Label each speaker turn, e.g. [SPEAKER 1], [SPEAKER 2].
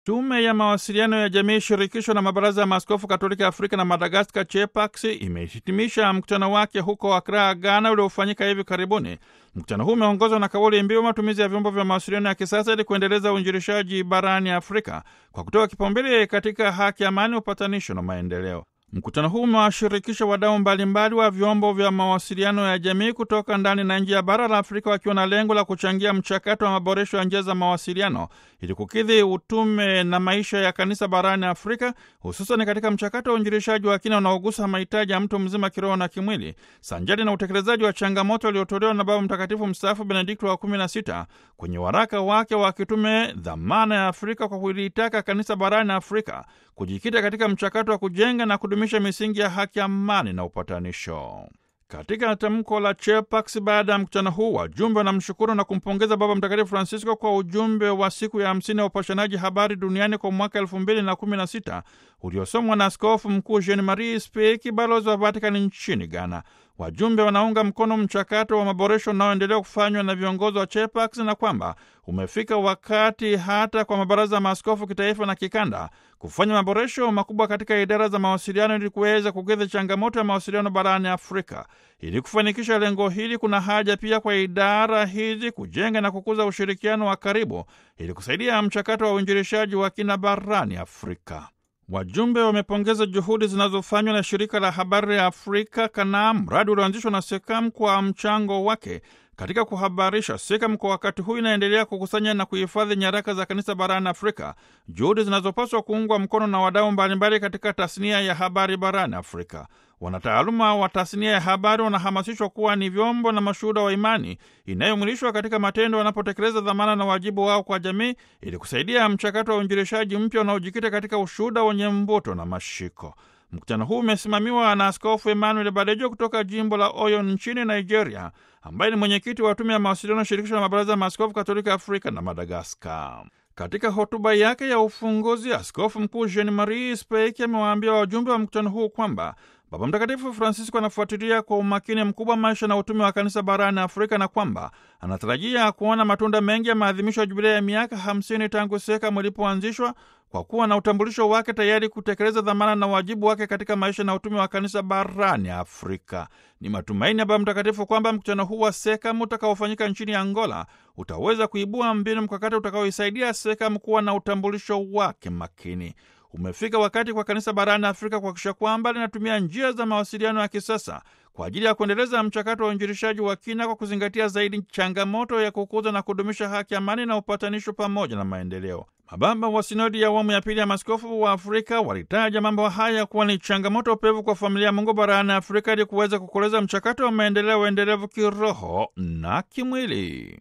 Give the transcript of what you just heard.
[SPEAKER 1] Tume ya mawasiliano ya jamii shirikisho na mabaraza ya maaskofu katolika Afrika na Madagaskar, CHEPAX, imehitimisha mkutano wake huko Akra, Ghana, uliofanyika hivi karibuni. Mkutano huu umeongozwa na kauli mbiu matumizi ya vyombo vya mawasiliano ya kisasa ili kuendeleza uinjilishaji barani Afrika kwa kutoa kipaumbele katika haki, amani, upatanisho na maendeleo. Mkutano huu umewashirikisha wadau mbalimbali wa vyombo vya mawasiliano ya jamii kutoka ndani na nje ya bara la Afrika wakiwa na lengo la kuchangia mchakato wa maboresho ya njia za mawasiliano ili kukidhi utume na maisha ya kanisa barani Afrika, hususan katika mchakato wa uinjilishaji wa kina unaogusa mahitaji ya mtu mzima kiroho na kimwili, sanjari na utekelezaji wa changamoto iliyotolewa na Baba Mtakatifu mstaafu Benedikto wa 16 kwenye waraka wake wa kitume Dhamana ya Afrika, kwa kulitaka kanisa barani Afrika kujikita katika mchakato wa kujenga na kudumisha misingi ya haki, amani na upatanisho. Katika tamko la CHEPAX baada ya mkutano huu, wajumbe wanamshukuru na kumpongeza Baba Mtakatifu Francisco kwa ujumbe wa siku ya hamsini ya upashanaji habari duniani kwa mwaka elfu mbili na kumi na sita uliosomwa na Askofu Mkuu Jean Marie Speki, balozi wa Vatikani nchini Ghana. Wajumbe wanaunga mkono mchakato wa maboresho unaoendelea kufanywa na viongozi wa CHEPAX na kwamba umefika wakati hata kwa mabaraza ya maaskofu kitaifa na kikanda kufanya maboresho makubwa katika idara za mawasiliano ili kuweza kukidhi changamoto ya mawasiliano barani Afrika. Ili kufanikisha lengo hili, kuna haja pia kwa idara hizi kujenga na kukuza ushirikiano wa karibu ili kusaidia mchakato wa uinjilishaji wa kina barani Afrika. Wajumbe wamepongeza juhudi zinazofanywa na shirika la habari ya Afrika Kanaa, mradi ulioanzishwa na SEKAM kwa mchango wake katika kuhabarisha. SEKAM kwa wakati huu inaendelea kukusanya na kuhifadhi nyaraka za kanisa barani Afrika, juhudi zinazopaswa kuungwa mkono na wadau mbalimbali katika tasnia ya habari barani Afrika. Wanataaluma wa tasnia ya habari wanahamasishwa kuwa ni vyombo na mashuhuda wa imani inayomwilishwa katika matendo wanapotekeleza dhamana na wajibu wao kwa jamii ili kusaidia mchakato wa uinjilishaji mpya unaojikita katika ushuhuda wenye mvuto na mashiko. Mkutano huu umesimamiwa na Askofu Emmanuel Badejo kutoka jimbo la Oyo nchini Nigeria, ambaye ni mwenyekiti wa tume ya mawasiliano shirikisho la mabaraza ya maaskofu katolika Afrika na Madagaskar. Katika hotuba yake ya ufunguzi, Askofu Mkuu Jean Marie Speki amewaambia wajumbe wa mkutano huu kwamba Baba Mtakatifu Francisco anafuatilia kwa umakini mkubwa maisha na utume wa kanisa barani Afrika na kwamba anatarajia kuona matunda mengi ya maadhimisho ya jubilei ya miaka 50 tangu SEKAM ilipoanzishwa kwa kuwa na utambulisho wake tayari kutekeleza dhamana na wajibu wake katika maisha na utume wa kanisa barani Afrika. Ni matumaini ya Baba Mtakatifu kwamba mkutano huu wa SEKAM utakaofanyika nchini Angola utaweza kuibua mbinu mkakati utakaoisaidia SEKAM kuwa na utambulisho wake makini. Umefika wakati kwa kanisa barani Afrika kuhakikisha kwamba linatumia njia za mawasiliano ya kisasa kwa ajili ya kuendeleza mchakato wa uinjilishaji wa kina kwa kuzingatia zaidi changamoto ya kukuza na kudumisha haki, amani na upatanisho pamoja na maendeleo. Mababa wa sinodi ya awamu ya pili ya maaskofu wa Afrika walitaja mambo haya kuwa ni changamoto pevu kwa familia ya Mungu barani Afrika ili kuweza kukoleza mchakato wa maendeleo endelevu kiroho na kimwili.